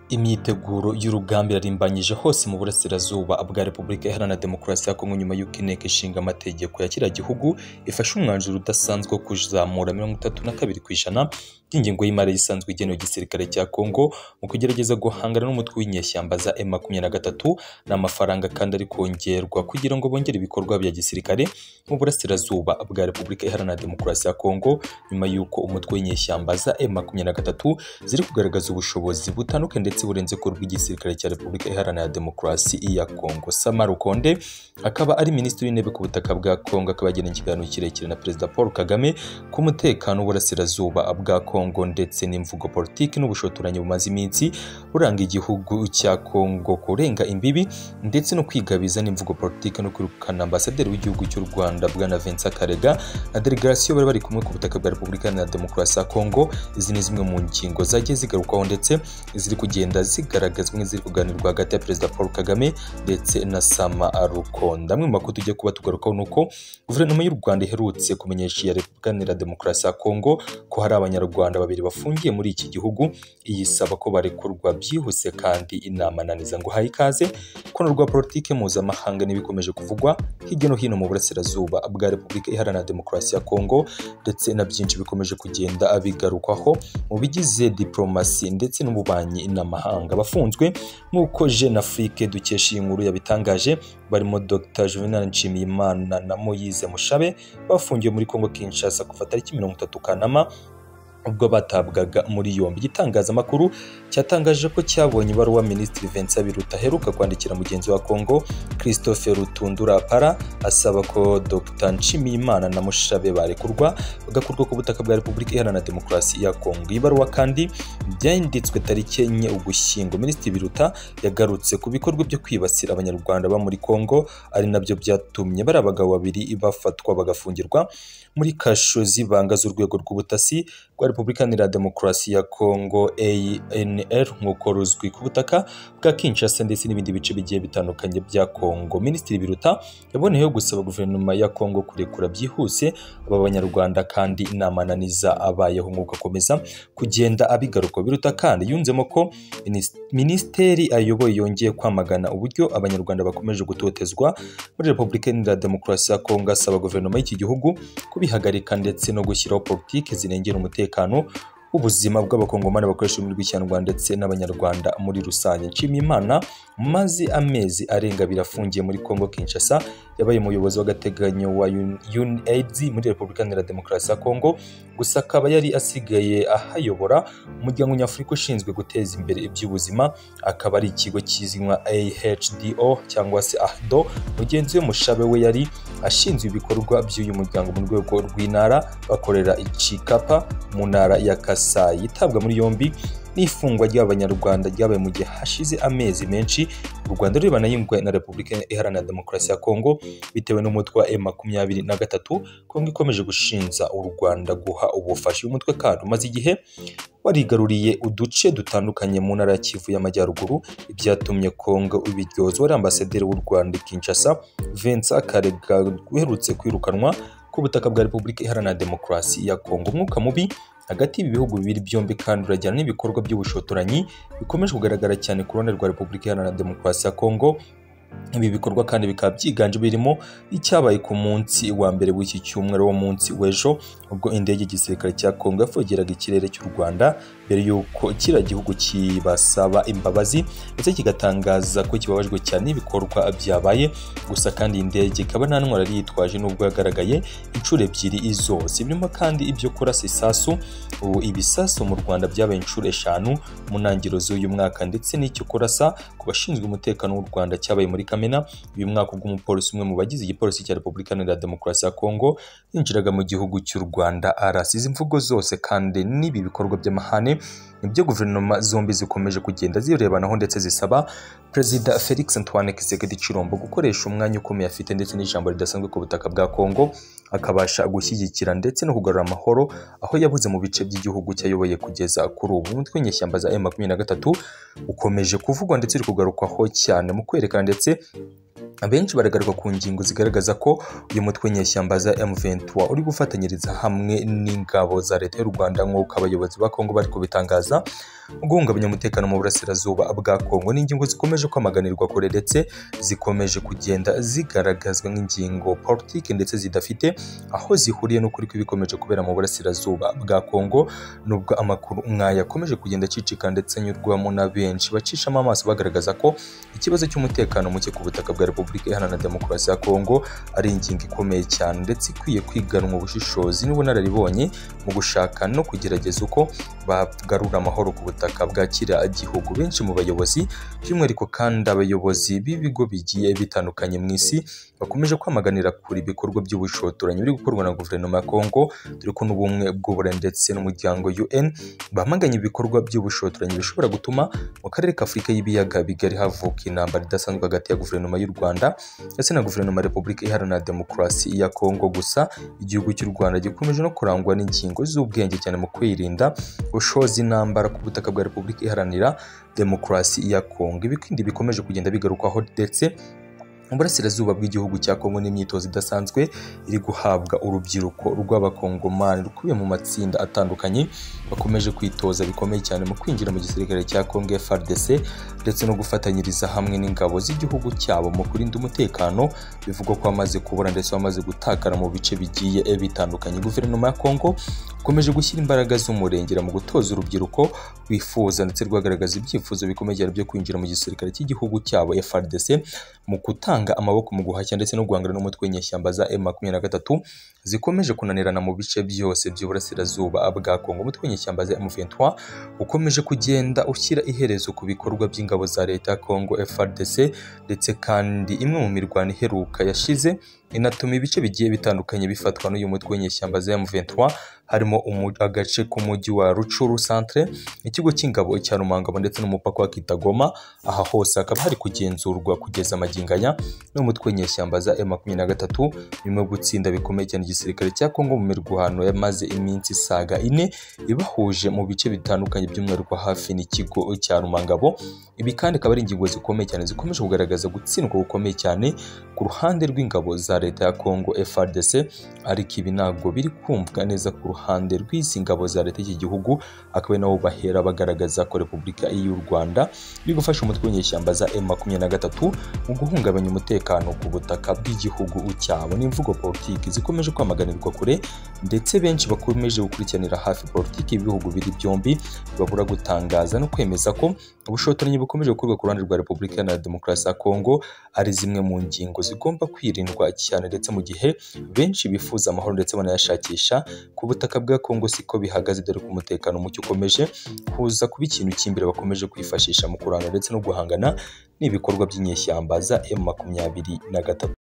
Imyiteguro y'urugamba irarimbanyije hose mu burasirazuba bwa Repubulika Iharanira Demokarasi ya Kongo nyuma y'uko inteko ishinga amategeko ya kiriya gihugu ifashe umwanzuro udasanzwe wo kuzamura mirongo itatu na kabiri ku ijana by'ingengo y'imari isanzwe igenewe igisirikare cya Kongo mu kugerageza guhangana n'umutwe w'inyeshyamba za M makumyabiri na gatatu n'amafaranga kandi ari kongerwa kugira ngo bongere ibikorwa bya gisirikare mu burasirazuba bwa Repubulika Iharanira Demokarasi ya Kongo nyuma y'uko umutwe w'inyeshyamba za M makumyabiri na gatatu ziri kugaragaza ubushobozi butandukanye ndetse burenze ko rw'igisirikare cya Repubulika Iharanira Demokarasi ya Kongo Sama Rukonde akaba ari minisitiri w'intebe ku butaka bwa Kongo akaba yagiranye ikiganiro kirekire na perezida Paul Kagame ku mutekano w'uburasirazuba bwa Kongo ndetse n'imvugo politiki n'ubushotoranyi bumaze iminsi buranga igihugu cya Kongo kurenga imbibi ndetse no kwigabiza n'imvugo politiki no kwirukana ambasaderi w'igihugu cy'u Rwanda bwana Vincent Karega na delegation bari bari kumwe ku butaka bwa Repubulika Iharanira Demokarasi ya Kongo izi ni zimwe mu ngingo zagiye zigarukwaho ndetse ziri kugenda zigaragazwa nk'iziri kuganirwa hagati ya perezida paul kagame ndetse na sama rukonda amwe mu makuru tujya kuba tugarukaho ni uko guverinoma y'u rwanda iherutse kumenyesha iya repubulika iharanira demokarasi ya kongo ko hari abanyarwanda babiri bafungiye muri iki gihugu iyisaba ko barekurwa byihuse kandi inama naniza ngo haye ikaze ko rwa politiki mpuzamahanga n'ibikomeje kuvugwa hirya no hino mu burasirazuba bwa repubulika iharanira demokarasi ya kongo ndetse na byinshi bikomeje kugenda bigarukwaho mu bigize diplomasi ndetse n'ububanyi n'amahanga mahanga bafunzwe nk'uko jeune afrique dukesha iyi nkuru yabitangaje barimo dr juvenal nshimiyimana na moyize mushabe bafungiwe muri congo kinshasa kuva tariki mirongo itatu kanama ubwo batabwaga muri yombi igitangazamakuru cyatangaje ko cyabonye ibaruwa minisitiri Vincent Biruta aheruka kwandikira mugenzi wa Kongo Christophe Rutundura Para asaba ko Dr Nshimiyimana na Mushabe barekurwa bagakurwa ku butaka bwa Repubulika Iharanira Demokarasi ya Kongo iyi baruwa kandi byanditswe tariki enye Ugushyingo minisitiri Biruta yagarutse ku bikorwa byo kwibasira abanyarwanda ba muri Kongo ari nabyo byatumye bari abagabo babiri bafatwa bagafungirwa muri kasho z'ibanga z'urwego rw'ubutasi rwa Repubulika Iharanira Demokarasi ya Kongo ANR nk'uko ruzwi ku butaka bwa Kinshasa ndetse n'ibindi bice bigiye bitandukanye bya Kongo. Minisitiri Biruta yaboneyeho gusaba guverinoma ya Kongo kurekura byihuse aba banyarwanda kandi inama naniza abayeho nk'uko akomeza kugenda abigaruka. Biruta kandi yunzemo ko minisiteri ayoboye yongeye kwamagana uburyo abanyarwanda bakomeje gutotezwa muri Repubulika Iharanira Demokarasi ya Kongo asaba guverinoma y'iki gihugu kubihagarika ndetse no gushyiraho politiki zirengera umutekano ubuzima bw'abakongomani bakoresha ururimi rw'ikinyarwanda ndetse n'abanyarwanda muri rusange nshimiyimana maze amezi arenga birafungiye muri congo kinshasa yabaye umuyobozi w'agateganyo wa unaid muri repubulika iharanira demokarasi ya congo gusa akaba yari asigaye ahayobora umuryango nyafurika ushinzwe guteza imbere iby'ubuzima akaba ari ikigo kizwi nka ahdo cyangwa se ahdo mugenzi we mushabe we yari ashinzwe ibikorwa by'uyu muryango mu rwego rw'intara bakorera icikapa mu ntara ya Kasai itabwa muri yombi n'ifungwa ry'abanyarwanda ryabaye mu gihe hashize amezi menshi u Rwanda ruri banayungwe na Repubulika Iharanira Demokarasi ya Kongo bitewe n'umutwe wa M23 Kongo ikomeje gushinja u Rwanda guha ubufasha uyu mutwe kandi umaze igihe warigaruriye uduce dutandukanye mu ntara ya Kivu y'Amajyaruguru ibyatumye Kongo ibiryozwa ari ambasaderi w'u Rwanda i Kinshasa Vincent Karega uherutse kwirukanwa ku butaka bwa Repubulika Iharanira Demokarasi ya Kongo umwuka mubi hagati y'ibi bihugu bibiri byombi kandi urajyana n'ibikorwa by'ubushotoranyi bikomeje kugaragara cyane ku ruhande rwa Repubulika Iharanira Demokarasi ya Kongo ibi bikorwa kandi bikaba byiganje birimo icyabaye ku munsi wa mbere w'iki cyumweru wo munsi w'ejo ubwo indege y'igisirikare cya Kongo yafogeraga ikirere cy'u Rwanda mbere y'uko kiriya gihugu kibasaba imbabazi ndetse kigatangaza ko kibabajwe cyane n'ibikorwa byabaye gusa kandi iyi ndege ikaba nta ntwaro yari yitwaje n'ubwo yagaragaye inshuro ebyiri zose birimo kandi ibyo kurasa isasu ubu ibisasu mu Rwanda byabaye inshuro eshanu mu ntangiriro z'uyu mwaka ndetse n'icyo kurasa ku bashinzwe umutekano w'u Rwanda cyabaye muri Kamena uyu mwaka ubwo umupolisi umwe mu bagize igipolisi cya Repubulika Iharanira Demokarasi ya Kongo yinjiraga mu gihugu cy'u Rwanda arasize imvugo zose kandi n'ibi bikorwa by'amahane nibyo guverinoma zombi zikomeje kugenda zirebanaho ndetse zisaba Perezida Felix Antoine Tshisekedi Chilombo gukoresha umwanya ukomeye afite ndetse n'ijambo ridasanzwe ku butaka bwa Kongo akabasha gushyigikira ndetse no kugarura amahoro aho yabuze mu bice by'igihugu cyayoboye kugeza kuri ubu umutwe w'inyeshyamba za M makumyabiri na gatatu ukomeje kuvugwa ndetse uri kugarukwaho cyane mu kwerekana ndetse benshi baragaruka ku ngingo zigaragaza ko uyu mutwe nyeshyamba za M23 uri gufatanyiriza hamwe n'ingabo za leta y'u Rwanda nk'uko abayobozi ba Kongo bari kubitangaza guhungabanya umutekano mu burasirazuba bwa Kongo n'ingingo zikomeje kwamaganirwa kure ndetse zikomeje kugenda zigaragazwa nk'ingingo politike ndetse zidafite aho zihuriye n'ukuri kw'ibikomeje kubera mu burasirazuba bwa Kongo nubwo amakuru nk'aya akomeje kugenda acicika ndetse anyurwamo na benshi bacishamo amaso bagaragaza ko ikibazo cy'umutekano muke ku butaka bwa Repubulika Repubulika Iharanira Demokarasi ya Kongo ari ingingo ikomeye cyane ndetse ikwiye kwiganwa ubushishozi n'ubunararibonye mu gushaka no kugerageza uko bagarura amahoro ku butaka bwa kiriya gihugu. Benshi mu bayobozi by'umwihariko kandi abayobozi b'ibigo bigiye bitandukanye mu isi bakomeje kwamaganira kure ibikorwa by'ubushotoranyi biri gukorwa na guverinoma ya Kongo dore ko n'ubumwe bw'ubure ndetse n'umuryango UN bamaganye ibikorwa by'ubushotoranyi bishobora gutuma mu karere ka Afurika y'ibiyaga bigari havuka intambara idasanzwe hagati ya guverinoma y'u Rwanda Rwanda ndetse na guverinoma ya Repubulika Iharanira Demokarasi ya Kongo gusa igihugu cy'u Rwanda gikomeje no kurangwa n'ingingo z'ubwenge cyane mu kwirinda gushoza intambara ku butaka bwa Repubulika Iharanira Demokarasi ya Kongo ibi kandi bikomeje kugenda bigarukwaho ndetse mu burasirazuba bw'igihugu cya Kongo n'imyitozo idasanzwe iri guhabwa urubyiruko rw'abakongomani rukubiye mu matsinda atandukanye bakomeje kwitoza bikomeye cyane mu kwinjira mu gisirikare cya Kongo FARDC ndetse no gufatanyiriza hamwe n'ingabo z'igihugu cyabo mu kurinda umutekano bivugwa ko amaze kubura ndetse wamaze gutakara mu bice bigiye bitandukanye guverinoma ya Kongo ikomeje gushyira imbaraga z'umurengera mu gutoza urubyiruko rwifuza ndetse rwagaragaza ibyifuzo bikomeye byo kwinjira mu gisirikare cy'igihugu cyabo FARDC mu gutanga amaboko mu guhashya ndetse no guhangana n'umutwe nyeshyamba za M23 zikomeje kunanirana mu bice byose by'uburasirazuba bwa Kongo umutwe nyeshyamba za M23 ukomeje kugenda ushyira iherezo ku bikorwa by'ingabo za leta ya Kongo FARDC ndetse kandi imwe mu mirwano iheruka yashize inatuma ibice bigiye bitandukanye bifatwa n'uyu mutwe nyeshyamba za M23 harimo agace k'umujyi wa Rucuru centre ikigo cy'ingabo cya Rumangabo ndetse n'umupaka wa Kitagoma aha hose hakaba hari kugenzurwa kugeza amaginganya n'umutwe nyeshyamba za M23 birimo gutsinda bikomeye cyane igisirikare cya Kongo mu mirwano yamaze iminsi isaga ine ibahuje mu bice bitandukanye by'umwihariko hafi n'ikigo cya Rumangabo ibi kandi akaba ari ingingo zikomeye cyane zikomeje kugaragaza gutsindwa gukomeye cyane ku ruhande rw'ingabo za leta ya Kongo FARDC ariko ibi ntabwo biri kumvwa neza ku ruhande rw'izi ngabo za leta y'iki gihugu akaba ari nabo bahera bagaragaza ko Repubulika y'u Rwanda biri gufasha umutwe w'inyeshyamba za M23 mu guhungabanya umutekano ku butaka bw'igihugu cyabo n'imvugo politiki zikomeje kwamaganirwa kure ndetse benshi bakomeje gukurikiranira hafi politiki y'ibihugu biri byombi babura gutangaza no kwemeza ko ubushotoranyi bukomeje gukorwa ku ruhande rwa Repubulika Iharanira Demokarasi ya Kongo ari zimwe mu ngingo zigomba kwirindwa cyane ndetse mu gihe benshi bifuza amahoro ndetse banayashakisha ku butaka bwa Kongo siko bihagaze dore ko umutekano muke ukomeje kuza kuba ikintu cy'imbere bakomeje kwifashisha mu kurana ndetse no guhangana n'ibikorwa by'inyeshyamba za M makumyabiri na gatatu